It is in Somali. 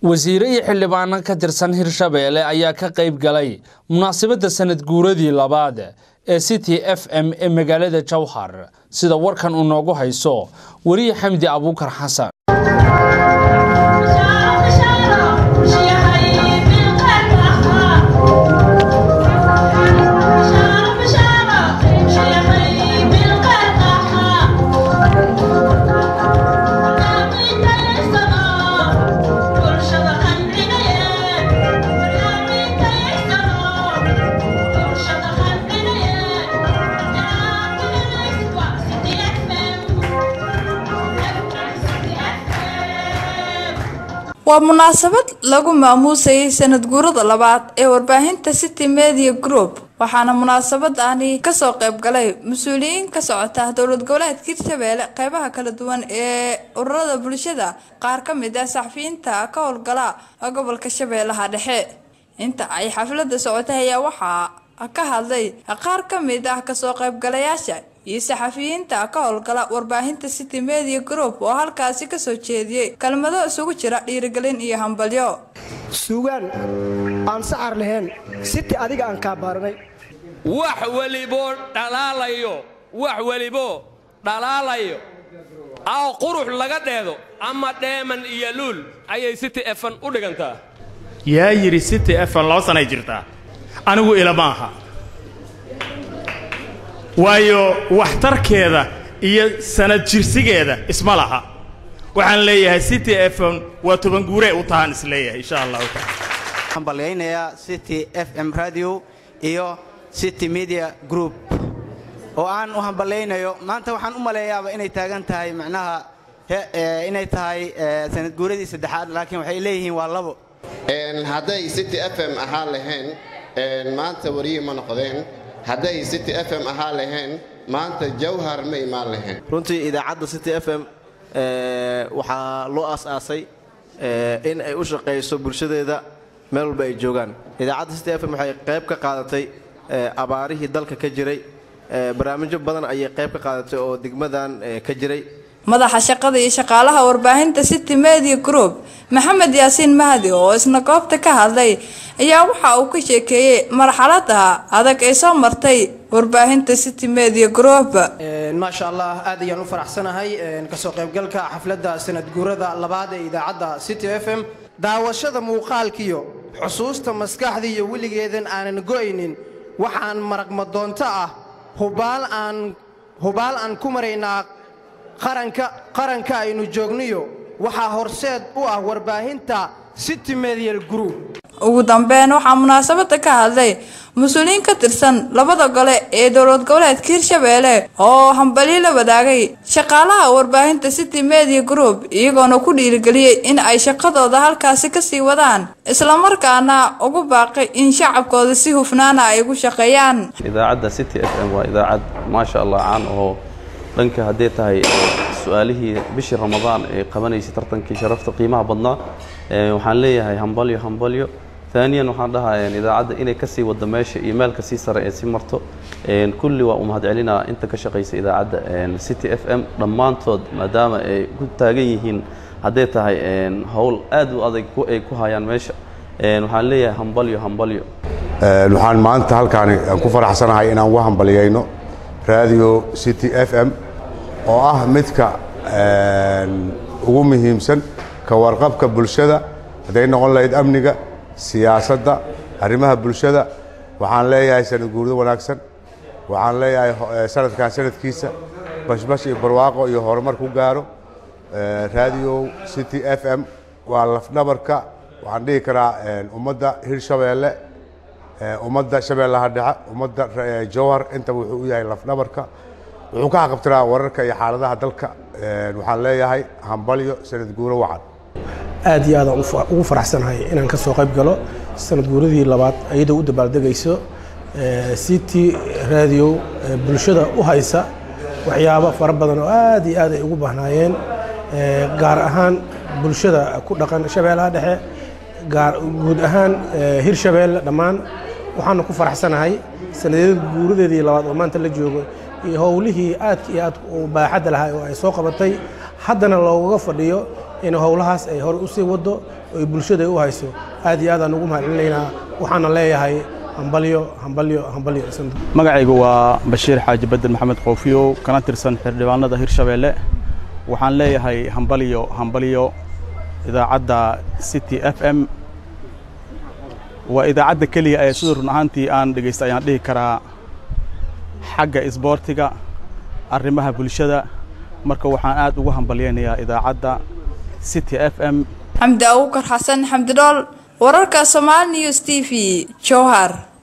wasiire iyo xildhibaano ka tirsan hirshabeelle ayaa ka qayb galay munaasabadda sanad guuradii labaad ee city f m ee magaalada jowhar sida warkan uu noogu hayso weriye xamdi abuukar xasan waa munaasabad lagu maamuusayay sanad guurada labaad ee warbaahinta city media group waxaana munaasabadani kasoo qayb galay mas-uuliyiin ka socota dowlad goboleedka hirshabeelle qeybaha kala duwan ee ururada bulshada qaar ka mid ah saxafiyiinta ka howlgala gobolka shabeellaha dhexe inta ay xaflada socotay ayaa waxaa ka hadlay qaar ka mid ah kasoo qaybgalayaasha iyo saxafiyiinta ka howlgala warbaahinta city media group oo halkaasi kasoo jeediyey kelmado isugu jira dhiirigelin iyo hambalyo suugaan aan saxar lahayn siti adiga aan kaa baaranay wax weliboo dhalaalayo wax weliboo dhalaalayo oo qurux laga dheedo ama dheeman iyo luul ayay city efan u dhigantaa yaa yidhi city efan laba sanay jirtaa anigu ilama aha waayo waxtarkeeda iyo sanad jirsigeeda isma laha waxaan leeyahay city efon waa tobanguuree u tahaan isleeyahay insha allahu taala waxaan ballaynayaa city f m radio iyo city media group oo aan u hamballaynayo maanta waxaan u maleeyaaba inay taagan tahay macnaha inay tahay sanad guuradii saddexaad laakiin waxay leeyihiin waa labo hadday city f m ahaan lahayn maanta wariyi ma noqdeen hadday city f m ahaan lahayn maanta jawhar ma imaan lahayn runtii idaacadda city f m waxaa loo aas-aasay in ay u shaqayso bulshadeeda meel walba ay joogaan idaacadda city f m waxay qayb ka qaadatay abaarihii dalka ka jiray barnaamijyo badan ayay qayb ka qaadatay oo degmadan ka jiray madaxa shaqada iyo shaqaalaha warbaahinta city media group maxamed yaasiin mahdi oo isna goobta ka hadlay ayaa waxa uu ka sheekeeyey marxalada adag ee soo martay warbaahinta city media group maasha allah aad ayaan u faraxsanahay kasoo qaybgalka xafladda sanad guurada labaad ee idaacadda city f m daawashada muuqaalkiyo xusuusta maskaxda iyo weligeedan aanan go'aynin waxaan maragmadoonto ah hubaal aan hubaal aan ku maraynaa qaranka qaranka aynu joogniyo waxaa horseed u ah warbaahinta city medial group ugu dambeyn waxaa munaasabada ka hadlay mas-uuliyiin ka tirsan labada gole ee dowlad goboleedka hirshabeelle oo hambalyo la wadaagay shaqaalaha warbaahinta city media group iyagoona ku dhiirigeliyey in ay shaqadooda halkaasi kasii wadaan islamarkaana ugu baaqay in shacabkooda si hufnaana ay ugu shaqeeyaan idaacadda city f m waa idaacad maasha allah caan oo dhanka haddee tahay su-aalihii bishii ramadaan ee qabanaysay tartankii sharafta qiimaha badnaa waxaan leeyahay hambalyo hambalyo aaniyan waxaan dhahaa idaacadda inay kasii wado meesha iyo meelka sii sare ee sii marto kulli waa u mahadcelinaa inta ka shaqaysa idaacadda city f m dhammaantood maadaama ay ku taagan yihiin haddee tahay howl aad u adag ay ku hayaan meesha waxaan leeyahay hambalyo hambalyo waxaan maanta halkaani ku faraxsanahay inaan uga hambalyayno radio city f m oo ah midka ugu muhiimsan ka warqabka bulshada hadday noqon lahayd amniga siyaasadda arrimaha bulshada waxaan leeyahay sanad guurdo wanaagsan waxaan leeyahay sanadkan sanadkiisa bashbash iyo barwaaqo iyo horumar ku gaaro radio city f m waa lafdhabarka waxaan dhihi karaa ummadda hirshabeelle ummadda shabeellaha dhexe ummadda jowhar intaba wuxuu u yahay lafdhabarka wuxuu ka xaqabtiraa wararka iyo xaaladaha dalka waxaan leeyahay hambalyo sanad guuro wacan aad iyo aadaan ugu faraxsanahay inaan ka soo qayb galo sanad guuradii labaad iyadoo u dabaaldegayso city radio bulshada u haysa waxyaabo fara badan oo aad iyo aad ay ugu bahnaayeen gaar ahaan bulshada ku dhaqan shabeellaha dhexe gaar guud ahaan hirshabeelle dhammaan waxaanu ku faraxsanahay sanadyada guuradeedii labaad oo maanta la joogo iyo howlihii aadka iyo aad u baaxadda lahaa oo ay soo qabatay haddana loogaga fadhiyo in howlahaas ay hore usii wado oo ay bulshada ay u hayso aad iyo aadaan ugu mahadcelinaynaa waxaana leeyahay hambalyo hambalyo hambalyo magacaygu waa bashiir xaaji bedel maxamed qoofiyow kana tirsan xildhibaanada hirshabeelle waxaan leeyahay hambalyo hambalyo idaacadda city f m waa idaacadda keliya ee sida run ahaantii aan dhegaysta ayaan dhihi karaa xagga isboortiga arrimaha bulshada marka waxaan aad ugu hambalyaynayaa idaacadda city f m xamdi abuukar xasan xamdi dhool wararka somaali news t v jowhar